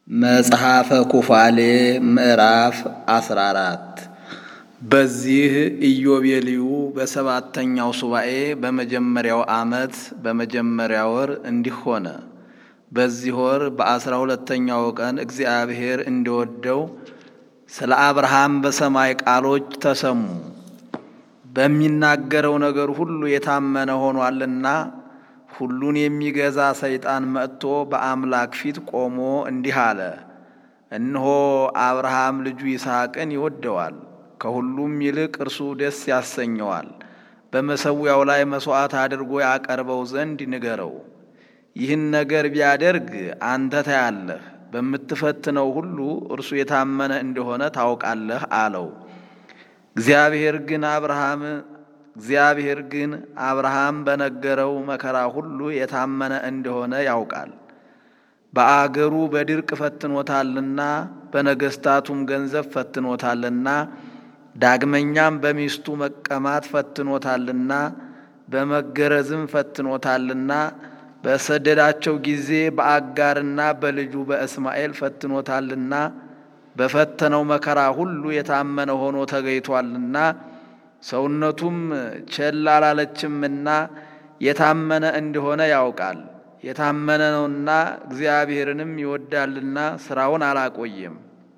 መጽሐፈ ኩፋሌ ምዕራፍ አስራ አራት በዚህ ኢዮቤልዩ በሰባተኛው ሱባኤ በመጀመሪያው ዓመት በመጀመሪያ ወር እንዲህ ሆነ። በዚህ ወር በአስራ ሁለተኛው ቀን እግዚአብሔር እንዲወደው ስለ አብርሃም በሰማይ ቃሎች ተሰሙ። በሚናገረው ነገር ሁሉ የታመነ ሆኗልና ሁሉን የሚገዛ ሰይጣን መጥቶ በአምላክ ፊት ቆሞ እንዲህ አለ። እነሆ አብርሃም ልጁ ይስሐቅን ይወደዋል፣ ከሁሉም ይልቅ እርሱ ደስ ያሰኘዋል። በመሠዊያው ላይ መሥዋዕት አድርጎ ያቀርበው ዘንድ ንገረው። ይህን ነገር ቢያደርግ አንተ ታያለህ፣ በምትፈትነው ሁሉ እርሱ የታመነ እንደሆነ ታውቃለህ አለው። እግዚአብሔር ግን አብርሃም እግዚአብሔር ግን አብርሃም በነገረው መከራ ሁሉ የታመነ እንደሆነ ያውቃል። በአገሩ በድርቅ ፈትኖታልና በነገሥታቱም ገንዘብ ፈትኖታልና ዳግመኛም በሚስቱ መቀማት ፈትኖታልና በመገረዝም ፈትኖታልና በሰደዳቸው ጊዜ በአጋርና በልጁ በእስማኤል ፈትኖታልና በፈተነው መከራ ሁሉ የታመነ ሆኖ ተገኝቷልና ሰውነቱም ቸል አላለችምና የታመነ እንደሆነ ያውቃል። የታመነ ነውና እግዚአብሔርንም ይወዳልና ሥራውን አላቆየም።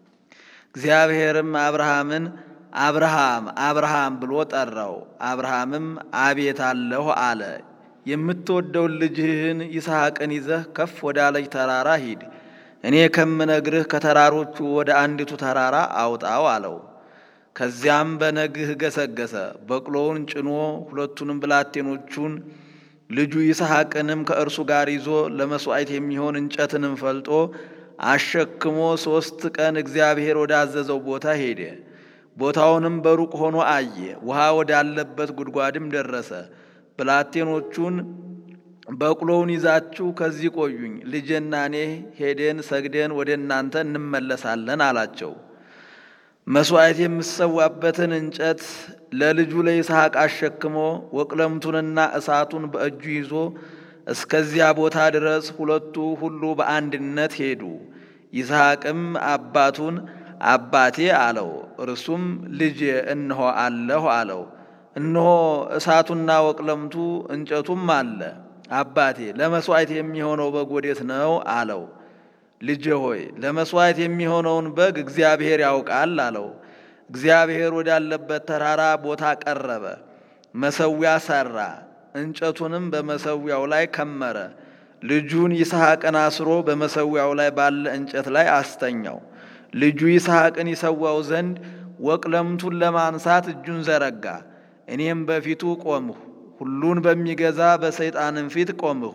እግዚአብሔርም አብርሃምን አብርሃም አብርሃም ብሎ ጠራው። አብርሃምም አቤት አለሁ አለ። የምትወደውን ልጅህን ይስሐቅን ይዘህ ከፍ ወዳለች ተራራ ሂድ፣ እኔ ከምነግርህ ከተራሮቹ ወደ አንዲቱ ተራራ አውጣው አለው። ከዚያም በነግህ ገሰገሰ። በቅሎውን ጭኖ ሁለቱንም ብላቴኖቹን ልጁ ይስሐቅንም ከእርሱ ጋር ይዞ ለመሥዋዕት የሚሆን እንጨትንም ፈልጦ አሸክሞ ሦስት ቀን እግዚአብሔር ወዳዘዘው ቦታ ሄደ። ቦታውንም በሩቅ ሆኖ አየ። ውሃ ወዳለበት ጉድጓድም ደረሰ። ብላቴኖቹን በቅሎውን ይዛችሁ ከዚህ ቆዩኝ፣ ልጄና እኔ ሄደን ሰግደን ወደ እናንተ እንመለሳለን አላቸው። መሥዋዕት የምሰዋበትን እንጨት ለልጁ ለይስሐቅ አሸክሞ ወቅለምቱንና እሳቱን በእጁ ይዞ እስከዚያ ቦታ ድረስ ሁለቱ ሁሉ በአንድነት ሄዱ። ይስሐቅም አባቱን አባቴ አለው። እርሱም ልጄ እነሆ አለሁ አለው። እነሆ እሳቱና ወቅለምቱ እንጨቱም አለ። አባቴ ለመሥዋዕት የሚሆነው በግ ወዴት ነው አለው። ልጄ ሆይ ለመሥዋዕት የሚሆነውን በግ እግዚአብሔር ያውቃል አለው። እግዚአብሔር ወዳለበት ተራራ ቦታ ቀረበ። መሠዊያ ሠራ፣ እንጨቱንም በመሠዊያው ላይ ከመረ። ልጁን ይስሐቅን አስሮ በመሠዊያው ላይ ባለ እንጨት ላይ አስተኛው። ልጁ ይስሐቅን ይሰዋው ዘንድ ወቅለምቱን ለማንሳት እጁን ዘረጋ። እኔም በፊቱ ቆምሁ፣ ሁሉን በሚገዛ በሰይጣንም ፊት ቆምሁ።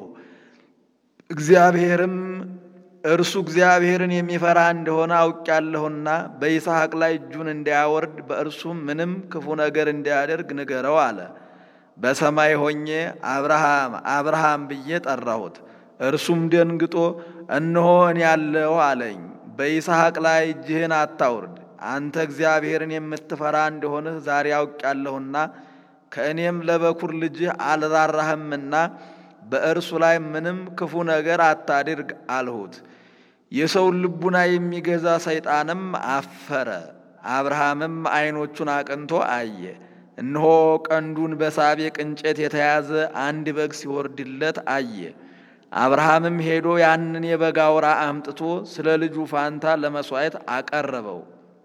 እግዚአብሔርም እርሱ እግዚአብሔርን የሚፈራ እንደሆነ አውቄያለሁና በይስሐቅ ላይ እጁን እንዳያወርድ በእርሱም ምንም ክፉ ነገር እንዳያደርግ ንገረው አለ። በሰማይ ሆኜ አብርሃም አብርሃም ብዬ ጠራሁት። እርሱም ደንግጦ እነሆ እኔ ያለሁ አለኝ። በይስሐቅ ላይ እጅህን አታውርድ፣ አንተ እግዚአብሔርን የምትፈራ እንደሆንህ ዛሬ አውቄያለሁና ከእኔም ለበኩር ልጅህ አልራራህምና በእርሱ ላይ ምንም ክፉ ነገር አታድርግ አልሁት። የሰውን ልቡና የሚገዛ ሰይጣንም አፈረ። አብርሃምም ዓይኖቹን አቅንቶ አየ። እነሆ ቀንዱን በሳቤቅ እንጨት የተያዘ አንድ በግ ሲወርድለት አየ። አብርሃምም ሄዶ ያንን የበግ አውራ አምጥቶ ስለ ልጁ ፋንታ ለመሥዋዕት አቀረበው።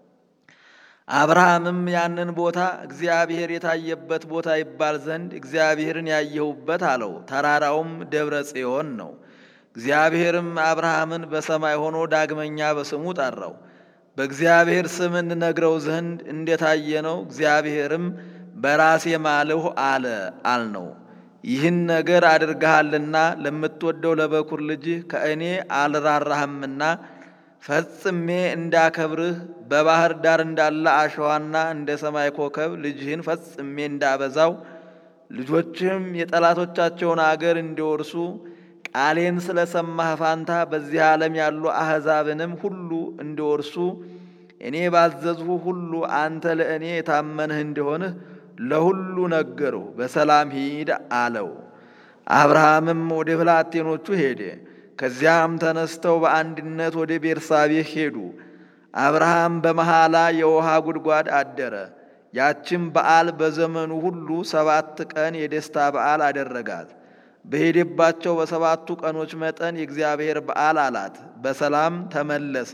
አብርሃምም ያንን ቦታ እግዚአብሔር የታየበት ቦታ ይባል ዘንድ እግዚአብሔርን ያየሁበት አለው። ተራራውም ደብረ ጽዮን ነው። እግዚአብሔርም አብርሃምን በሰማይ ሆኖ ዳግመኛ በስሙ ጠራው። በእግዚአብሔር ስም እንነግረው ዘንድ እንደታየ ነው። እግዚአብሔርም በራሴ ማልሁ አለ አልነው። ይህን ነገር አድርገሃልና ለምትወደው ለበኩር ልጅህ ከእኔ አልራራህምና ፈጽሜ እንዳከብርህ በባህር ዳር እንዳለ አሸዋና እንደ ሰማይ ኮከብ ልጅህን ፈጽሜ እንዳበዛው ልጆችህም የጠላቶቻቸውን አገር እንዲወርሱ ቃሌን ስለ ሰማህ ፋንታ በዚህ ዓለም ያሉ አሕዛብንም ሁሉ እንዲወርሱ እኔ ባዘዝሁ ሁሉ አንተ ለእኔ የታመንህ እንደሆንህ ለሁሉ ነገርሁ። በሰላም ሂድ አለው። አብርሃምም ወደ ብላቴኖቹ ሄደ። ከዚያም ተነስተው በአንድነት ወደ ቤርሳቤህ ሄዱ። አብርሃም በመሐላ የውሃ ጉድጓድ አደረ። ያችም በዓል በዘመኑ ሁሉ ሰባት ቀን የደስታ በዓል አደረጋት። በሄደባቸው በሰባቱ ቀኖች መጠን የእግዚአብሔር በዓል አላት። በሰላም ተመለሰ።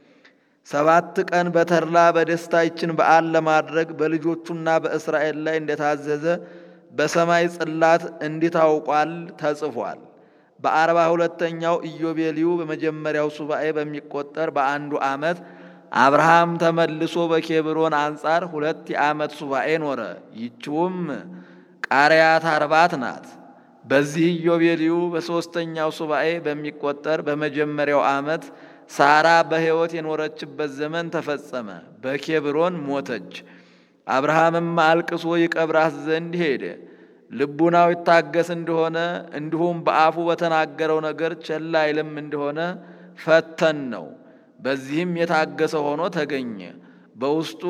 ሰባት ቀን በተድላ በደስታ ይችን በዓል ለማድረግ በልጆቹና በእስራኤል ላይ እንደታዘዘ በሰማይ ጽላት እንዲታውቋል ተጽፏል። በአርባ ሁለተኛው ኢዮቤልዩ በመጀመሪያው ሱባኤ በሚቆጠር በአንዱ ዓመት አብርሃም ተመልሶ በኬብሮን አንጻር ሁለት የዓመት ሱባኤ ኖረ። ይችውም ቃርያት አርባት ናት። በዚህ ኢዮቤልዩ በሦስተኛው ሱባኤ በሚቆጠር በመጀመሪያው ዓመት ሳራ በሕይወት የኖረችበት ዘመን ተፈጸመ። በኬብሮን ሞተች። አብርሃምም አልቅሶ ይቀብራት ዘንድ ሄደ። ልቡናው ይታገስ እንደሆነ እንዲሁም በአፉ በተናገረው ነገር ቸል አይልም እንደሆነ ፈተን ነው። በዚህም የታገሰ ሆኖ ተገኘ። በውስጡ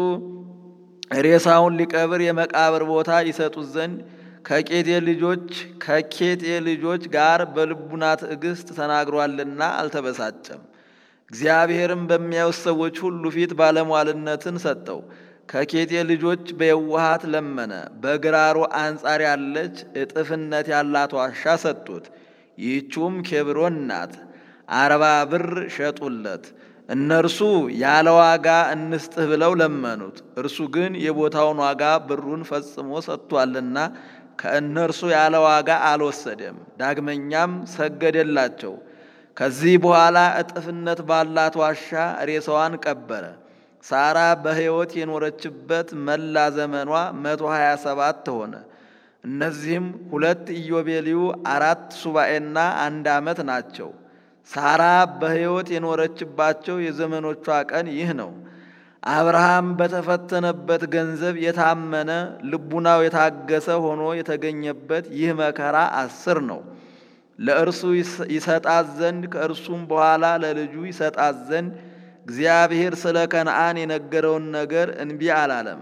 ሬሳውን ሊቀብር የመቃብር ቦታ ይሰጡት ዘንድ ከቄጤ ልጆች ከኬጤ ልጆች ጋር በልቡና ትዕግስት ተናግሯልና አልተበሳጨም። እግዚአብሔርም በሚያዩት ሰዎች ሁሉ ፊት ባለሟልነትን ሰጠው። ከኬጤ ልጆች በየዋሃት ለመነ። በግራሩ አንጻር ያለች እጥፍነት ያላት ዋሻ ሰጡት። ይህችውም ኬብሮን ናት። አርባ ብር ሸጡለት። እነርሱ ያለ ዋጋ እንስጥህ ብለው ለመኑት። እርሱ ግን የቦታውን ዋጋ ብሩን ፈጽሞ ሰጥቷልና ከእነርሱ ያለ ዋጋ አልወሰደም። ዳግመኛም ሰገደላቸው። ከዚህ በኋላ እጥፍነት ባላት ዋሻ ሬሳዋን ቀበረ። ሳራ በሕይወት የኖረችበት መላ ዘመኗ መቶ ሀያ ሰባት ሆነ። እነዚህም ሁለት ኢዮቤልዩ አራት ሱባኤና አንድ ዓመት ናቸው። ሳራ በሕይወት የኖረችባቸው የዘመኖቿ ቀን ይህ ነው። አብርሃም በተፈተነበት ገንዘብ የታመነ ልቡናው የታገሰ ሆኖ የተገኘበት ይህ መከራ አስር ነው። ለእርሱ ይሰጣት ዘንድ ከእርሱም በኋላ ለልጁ ይሰጣት ዘንድ እግዚአብሔር ስለ ከነአን የነገረውን ነገር እንቢ አላለም።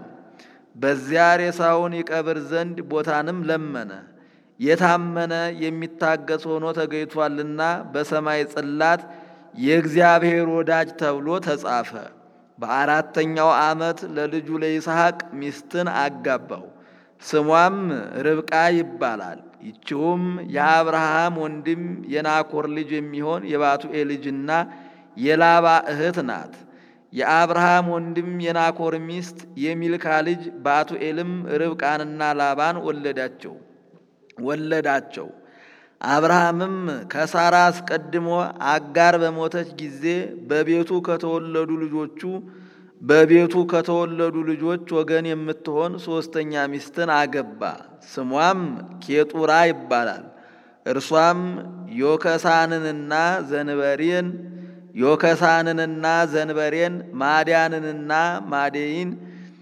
በዚያ ሬሳውን ይቀብር ዘንድ ቦታንም ለመነ። የታመነ የሚታገስ ሆኖ ተገኝቷልና በሰማይ ጽላት የእግዚአብሔር ወዳጅ ተብሎ ተጻፈ። በአራተኛው ዓመት ለልጁ ለይስሐቅ ሚስትን አጋባው። ስሟም ርብቃ ይባላል። ይችውም የአብርሃም ወንድም የናኮር ልጅ የሚሆን የባቱኤል ልጅና የላባ እህት ናት። የአብርሃም ወንድም የናኮር ሚስት የሚልካ ልጅ ባቱኤልም ርብቃንና ላባን ወለዳቸው ወለዳቸው። አብርሃምም ከሳራ አስቀድሞ አጋር በሞተች ጊዜ በቤቱ ከተወለዱ ልጆቹ በቤቱ ከተወለዱ ልጆች ወገን የምትሆን ሦስተኛ ሚስትን አገባ። ስሟም ኬጡራ ይባላል። እርሷም ዮከሳንንና ዘንበሬን ዮከሳንንና ዘንበሬን ማድያንንና ማዴይን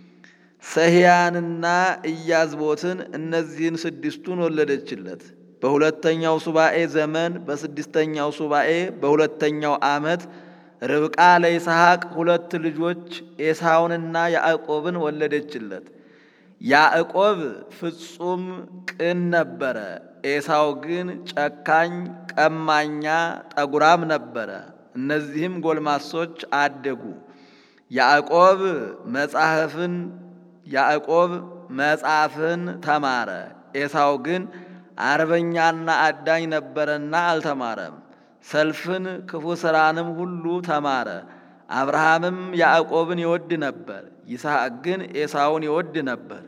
ሰህያንና ኢያዝቦትን እነዚህን ስድስቱን ወለደችለት። በሁለተኛው ሱባኤ ዘመን በስድስተኛው ሱባኤ በሁለተኛው ዓመት ርብቃ ለይስሐቅ ሁለት ልጆች ኤሳውንና ያዕቆብን ወለደችለት። ያዕቆብ ፍጹም ቅን ነበረ። ኤሳው ግን ጨካኝ፣ ቀማኛ፣ ጠጉራም ነበረ። እነዚህም ጎልማሶች አደጉ። ያዕቆብ መጽሐፍን ያዕቆብ መጽሐፍን ተማረ። ኤሳው ግን አርበኛና አዳኝ ነበረና አልተማረም። ሰልፍን ክፉ ሥራንም ሁሉ ተማረ። አብርሃምም ያዕቆብን ይወድ ነበር፣ ይስሐቅ ግን ኤሳውን ይወድ ነበር።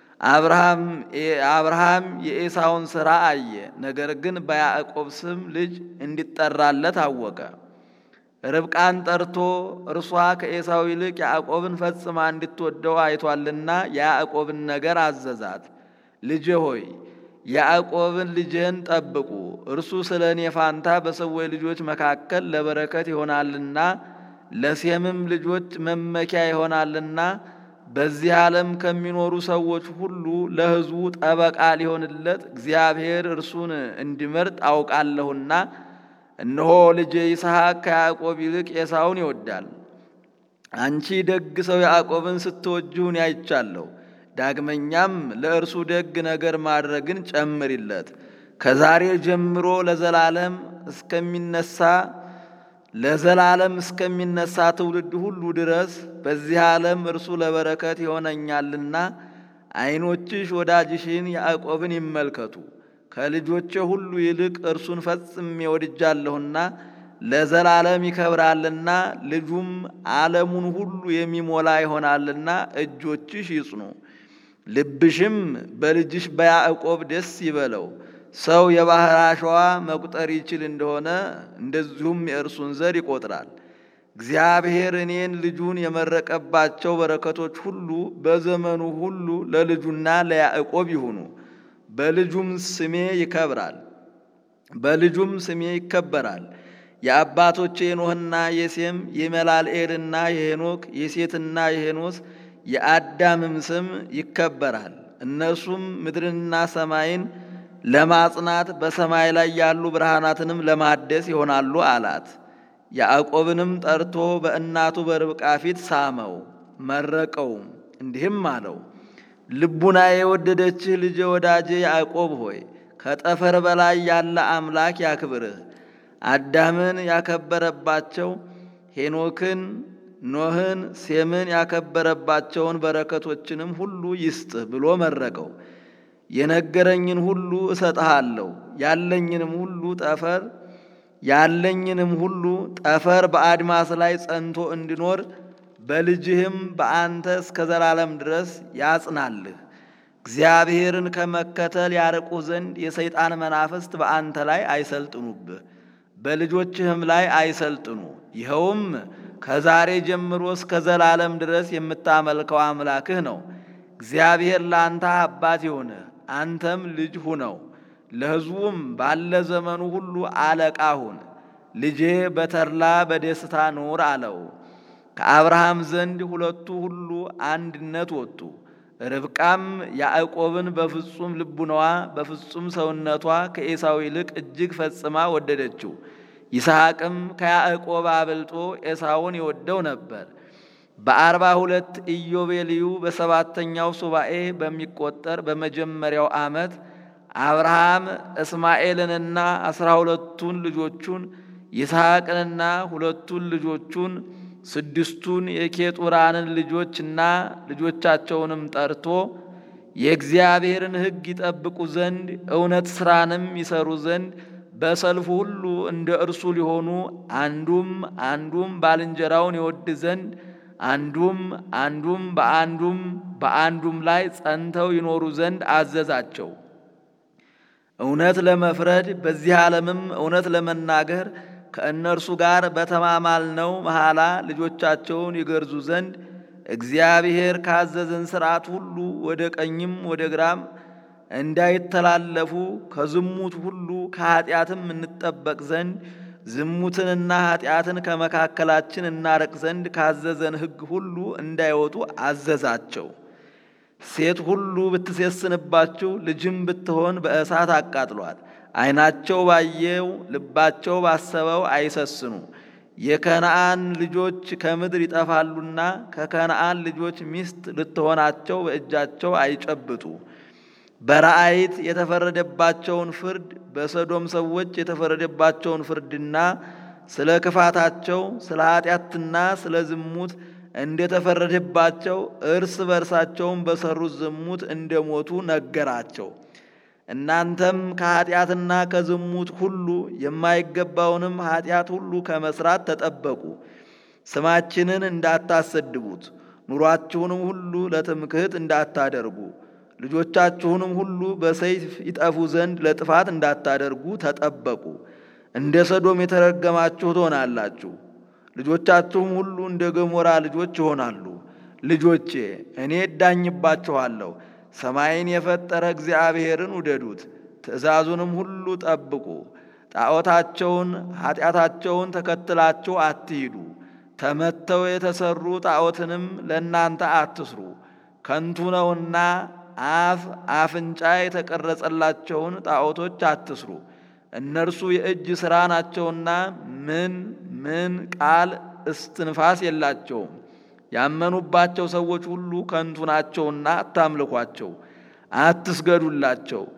አብርሃም የኤሳውን ሥራ አየ፣ ነገር ግን በያዕቆብ ስም ልጅ እንዲጠራለት አወቀ። ርብቃን ጠርቶ እርሷ ከኤሳው ይልቅ ያዕቆብን ፈጽማ እንድትወደው አይቷልና የያዕቆብን ነገር አዘዛት። ልጄ ሆይ ያዕቆብን ልጅህን ጠብቁ፣ እርሱ ስለ እኔ ፋንታ በሰዎች ልጆች መካከል ለበረከት ይሆናልና ለሴምም ልጆች መመኪያ ይሆናልና በዚህ ዓለም ከሚኖሩ ሰዎች ሁሉ ለሕዝቡ ጠበቃ ሊሆንለት እግዚአብሔር እርሱን እንዲመርጥ አውቃለሁና እነሆ ልጄ ይስሐቅ ከያዕቆብ ይልቅ ኤሳውን ይወዳል። አንቺ ደግ ሰው ያዕቆብን ስትወጅሁን ያይቻለሁ። ዳግመኛም ለእርሱ ደግ ነገር ማድረግን ጨምሪለት። ከዛሬ ጀምሮ ለዘላለም እስከሚነሳ ለዘላለም እስከሚነሳ ትውልድ ሁሉ ድረስ በዚህ ዓለም እርሱ ለበረከት ይሆነኛልና ዓይኖችሽ ወዳጅሽን ያዕቆብን ይመልከቱ። ከልጆቼ ሁሉ ይልቅ እርሱን ፈጽሜ ወድጃለሁና ለዘላለም ይከብራልና ልጁም ዓለሙን ሁሉ የሚሞላ ይሆናልና እጆችሽ ይጽኑ፣ ልብሽም በልጅሽ በያዕቆብ ደስ ይበለው። ሰው የባሕር አሸዋ መቁጠር ይችል እንደሆነ እንደዚሁም የእርሱን ዘር ይቆጥራል። እግዚአብሔር እኔን ልጁን የመረቀባቸው በረከቶች ሁሉ በዘመኑ ሁሉ ለልጁና ለያዕቆብ ይሁኑ። በልጁም ስሜ ይከብራል፣ በልጁም ስሜ ይከበራል። የአባቶቼ የኖህና የሴም የመላልኤልና የሄኖክ የሴትና የሄኖስ የአዳምም ስም ይከበራል። እነርሱም ምድርንና ሰማይን ለማጽናት በሰማይ ላይ ያሉ ብርሃናትንም ለማደስ ይሆናሉ አላት። ያዕቆብንም ጠርቶ በእናቱ በርብቃ ፊት ሳመው፣ መረቀውም፣ እንዲህም አለው ልቡና የወደደችህ ልጄ ወዳጄ ያዕቆብ ሆይ ከጠፈር በላይ ያለ አምላክ ያክብርህ። አዳምን ያከበረባቸው ሄኖክን፣ ኖህን፣ ሴምን ያከበረባቸውን በረከቶችንም ሁሉ ይስጥህ ብሎ መረቀው። የነገረኝን ሁሉ እሰጥሃለሁ ያለኝንም ሁሉ ጠፈር ያለኝንም ሁሉ ጠፈር በአድማስ ላይ ጸንቶ እንዲኖር በልጅህም በአንተ እስከ ዘላለም ድረስ ያጽናልህ። እግዚአብሔርን ከመከተል ያርቁ ዘንድ የሰይጣን መናፍስት በአንተ ላይ አይሰልጥኑብህ፣ በልጆችህም ላይ አይሰልጥኑ። ይኸውም ከዛሬ ጀምሮ እስከ ዘላለም ድረስ የምታመልከው አምላክህ ነው። እግዚአብሔር ለአንተ አባት ይሁንህ፣ አንተም ልጅ ሁነው። ለሕዝቡም ባለ ዘመኑ ሁሉ አለቃ ሁን። ልጄ በተድላ በደስታ ኑር አለው። ከአብርሃም ዘንድ ሁለቱ ሁሉ አንድነት ወጡ። ርብቃም ያዕቆብን በፍጹም ልቡናዋ በፍጹም ሰውነቷ ከኤሳው ይልቅ እጅግ ፈጽማ ወደደችው። ይስሐቅም ከያዕቆብ አብልጦ ኤሳውን ይወደው ነበር። በአርባ ሁለት ኢዮቤልዩ በሰባተኛው ሱባኤ በሚቆጠር በመጀመሪያው ዓመት አብርሃም እስማኤልንና አስራ ሁለቱን ልጆቹን ይስሐቅንና ሁለቱን ልጆቹን ስድስቱን የኬጡራንን ልጆችና ልጆቻቸውንም ጠርቶ የእግዚአብሔርን ሕግ ይጠብቁ ዘንድ እውነት ሥራንም ይሰሩ ዘንድ በሰልፉ ሁሉ እንደ እርሱ ሊሆኑ አንዱም አንዱም ባልንጀራውን ይወድ ዘንድ አንዱም አንዱም በአንዱም በአንዱም ላይ ጸንተው ይኖሩ ዘንድ አዘዛቸው። እውነት ለመፍረድ በዚህ ዓለምም እውነት ለመናገር ከእነርሱ ጋር በተማማልነው መሐላ ልጆቻቸውን ይገርዙ ዘንድ እግዚአብሔር ካዘዘን ሥርዓት ሁሉ ወደ ቀኝም ወደ ግራም እንዳይተላለፉ ከዝሙት ሁሉ ከኀጢአትም እንጠበቅ ዘንድ ዝሙትንና ኀጢአትን ከመካከላችን እናረቅ ዘንድ ካዘዘን ሕግ ሁሉ እንዳይወጡ አዘዛቸው። ሴት ሁሉ ብትሴስንባችሁ ልጅም ብትሆን በእሳት አቃጥሏት። ዓይናቸው ባየው ልባቸው ባሰበው አይሰስኑ። የከነአን ልጆች ከምድር ይጠፋሉና ከከነአን ልጆች ሚስት ልትሆናቸው በእጃቸው አይጨብጡ። በራእይት የተፈረደባቸውን ፍርድ በሰዶም ሰዎች የተፈረደባቸውን ፍርድና ስለ ክፋታቸው ስለ ኃጢአትና ስለ ዝሙት እንደተፈረደባቸው እርስ በርሳቸውም በሰሩት ዝሙት እንደሞቱ ነገራቸው። እናንተም ከኃጢአትና ከዝሙት ሁሉ የማይገባውንም ኃጢአት ሁሉ ከመስራት ተጠበቁ። ስማችንን እንዳታሰድቡት፣ ኑሯችሁንም ሁሉ ለትምክህት እንዳታደርጉ፣ ልጆቻችሁንም ሁሉ በሰይፍ ይጠፉ ዘንድ ለጥፋት እንዳታደርጉ ተጠበቁ። እንደ ሰዶም የተረገማችሁ ትሆናላችሁ። ልጆቻችሁም ሁሉ እንደ ገሞራ ልጆች ይሆናሉ። ልጆቼ እኔ እዳኝባችኋለሁ። ሰማይን የፈጠረ እግዚአብሔርን ውደዱት፣ ትእዛዙንም ሁሉ ጠብቁ። ጣዖታቸውን ኀጢአታቸውን ተከትላችሁ አትሂዱ። ተመተው የተሰሩ ጣዖትንም ለእናንተ አትስሩ፣ ከንቱ ነውና። አፍ አፍንጫ የተቀረጸላቸውን ጣዖቶች አትስሩ፣ እነርሱ የእጅ ሥራ ናቸውና ምን ምን ቃል እስትንፋስ የላቸውም። ያመኑባቸው ሰዎች ሁሉ ከንቱ ናቸውና አታምልኳቸው፣ አትስገዱላቸው።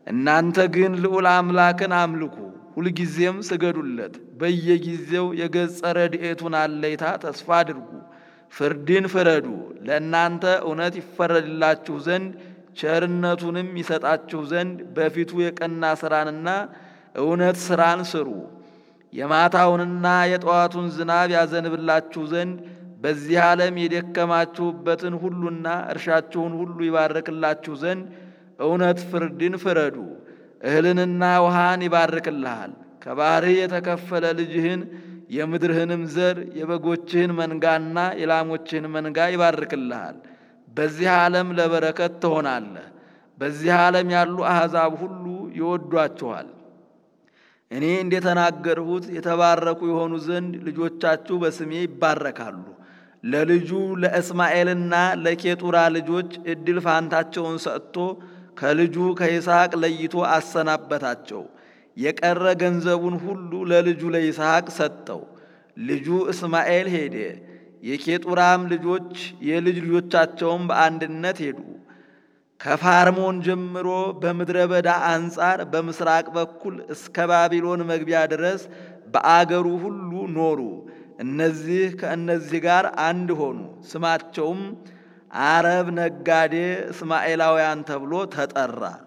እናንተ ግን ልዑል አምላክን አምልኩ፣ ሁልጊዜም ስገዱለት። በየጊዜው የገጸ ረድኤቱን አለይታ ተስፋ አድርጉ። ፍርድን ፍረዱ፣ ለእናንተ እውነት ይፈረድላችሁ ዘንድ ቸርነቱንም ይሰጣችሁ ዘንድ በፊቱ የቀና ሥራንና እውነት ሥራን ስሩ። የማታውንና የጠዋቱን ዝናብ ያዘንብላችሁ ዘንድ በዚህ ዓለም የደከማችሁበትን ሁሉና እርሻችሁን ሁሉ ይባርክላችሁ ዘንድ እውነት ፍርድን ፍረዱ። እህልንና ውሃን ይባርክልሃል። ከባሕርህ የተከፈለ ልጅህን የምድርህንም ዘር የበጎችህን መንጋና የላሞችህን መንጋ ይባርክልሃል። በዚህ ዓለም ለበረከት ትሆናለህ። በዚህ ዓለም ያሉ አሕዛብ ሁሉ ይወዷችኋል። እኔ እንደተናገርሁት የተባረኩ የሆኑ ዘንድ ልጆቻችሁ በስሜ ይባረካሉ። ለልጁ ለእስማኤልና ለኬጡራ ልጆች ዕድል ፋንታቸውን ሰጥቶ ከልጁ ከይስሐቅ ለይቶ አሰናበታቸው። የቀረ ገንዘቡን ሁሉ ለልጁ ለይስሐቅ ሰጠው። ልጁ እስማኤል ሄደ። የኬጡራም ልጆች የልጅ ልጆቻቸውም በአንድነት ሄዱ። ከፋርሞን ጀምሮ በምድረ በዳ አንጻር በምስራቅ በኩል እስከ ባቢሎን መግቢያ ድረስ በአገሩ ሁሉ ኖሩ። እነዚህ ከእነዚህ ጋር አንድ ሆኑ። ስማቸውም አረብ ነጋዴ እስማኤላውያን ተብሎ ተጠራ።